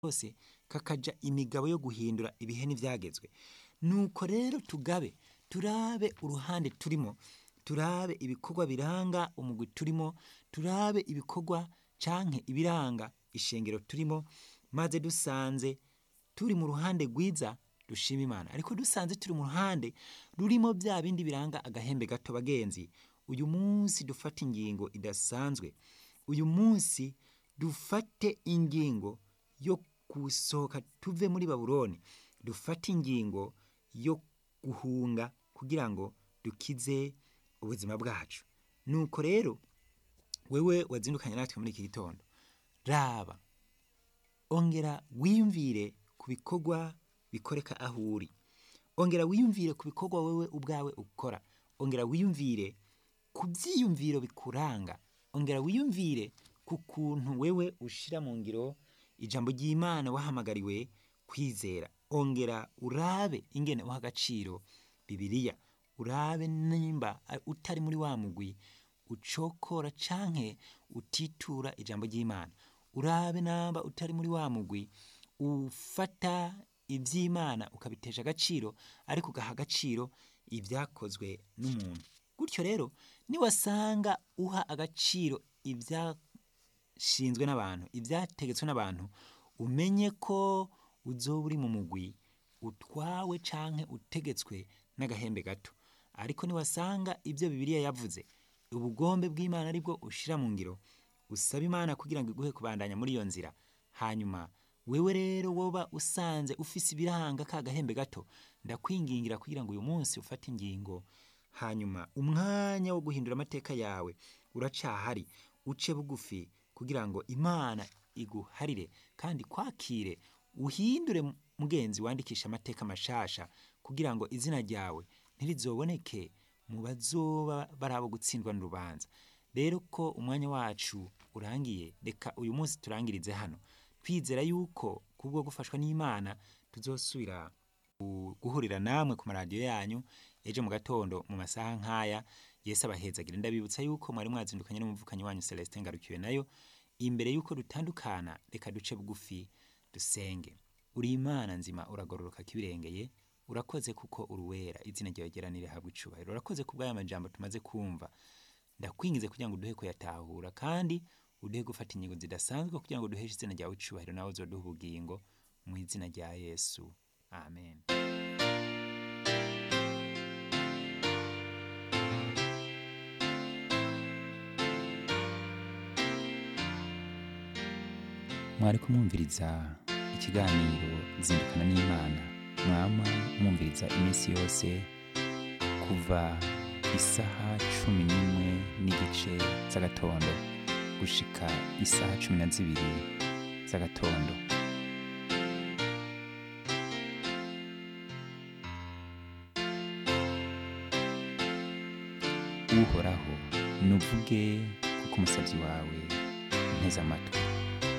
kose kakaja imigabo yo guhindura ibihe n'ivyagezwe nuko rero tugabe turabe uruhande turimo turabe ibikorwa biranga umugwi turimo turabe ibikorwa canke ibiranga ishengero turimo maze dusanze turi mu ruhande rwiza dushima imana ariko dusanze turi mu ruhande rurimo vya bindi biranga agahembe gato bagenzi uyu munsi dufate ingingo idasanzwe uyu munsi dufate ingingo yo gusohoka tuve muri babuloni dufate ingingo yo guhunga kugira ngo dukize ubuzima bwacu nuko rero wewe wazindukanye natwe muri iki gitondo raba ongera wiyumvire ku bikorwa bikoreka aho uri ongera wiyumvire ku bikorwa wewe ubwawe ukora ongera wiyumvire ku vyiyumviro bikuranga ongera wiyumvire ku kuntu wewe ushira mu ngiro ijambo ry'imana wahamagariwe kwizera ongera urabe ingene uha agaciro bibiriya urabe nimba utari muri wa mugwi ucokora canke utitura ijambo ry'imana urabe namba utari muri wa mugwi ufata ivy'imana ukabitesha agaciro ariko ugaha agaciro ivyakozwe n'umuntu gutyo rero niwasanga uha agaciro ivyashinzwe n'abantu ivyategetswe n'abantu umenye ko uzoba uri mu mugwi utwawe canke utegetswe n'agahembe gato ariko niwasanga ivyo bibiliya yavuze ubugombe bw'imana aribwo ushira mu ngiro usaba imana kugira ngo iguhe kubandanya muri iyo nzira hanyuma wewe rero woba usanze ufise ibiranga ka gahembe gato ndakwingingira kugira ngo uyu munsi ufate ingingo hanyuma umwanya wo guhindura amateka yawe uracahari uce bugufi kugira ngo imana iguharire kandi kwakire uhindure mugenzi wandikisha amateka mashasha kugira ngo izina ryawe ntirizoboneke mu bazoba bari abo gutsindwa n'urubanza rero ko umwanya wacu urangiye reka uyu munsi turangirize hano twizera yuko kubwo gufashwa n'imana tuzosubira guhurira namwe ku maradiyo yanyu ejo mu gatondo mu masaha nk'aya yesu abahezagire ndabibutsa yuko mwari mwazindukanye n'umuvukanyi wanyu celestin ngarukiwe nayo imbere yuko dutandukana reka duce bugufi dusenge uri imana nzima uragororoka kibirengeye urakoze kuko uruwera izina ryawe geranire habwa icubahiro urakoze ku bw'aya majambo tumaze kumva ndakwingize kugira ngo uduhe kuyatahura kandi uduhe gufata ingingo zidasanzwe kugira ngo duheshe izina ryawe icubahiro nawe uzoduha ubugingo mu izina rya yesu amen mwari kumwumviriza ikiganiro zindukana n'imana mwama mwumviriza iminsi yose kuva isaha cumi n'imwe n'igice z'agatondo gushika isaha cumi na zibiri z'agatondo uhoraho nuvuge kuko umusabyi wawe nteze amatwi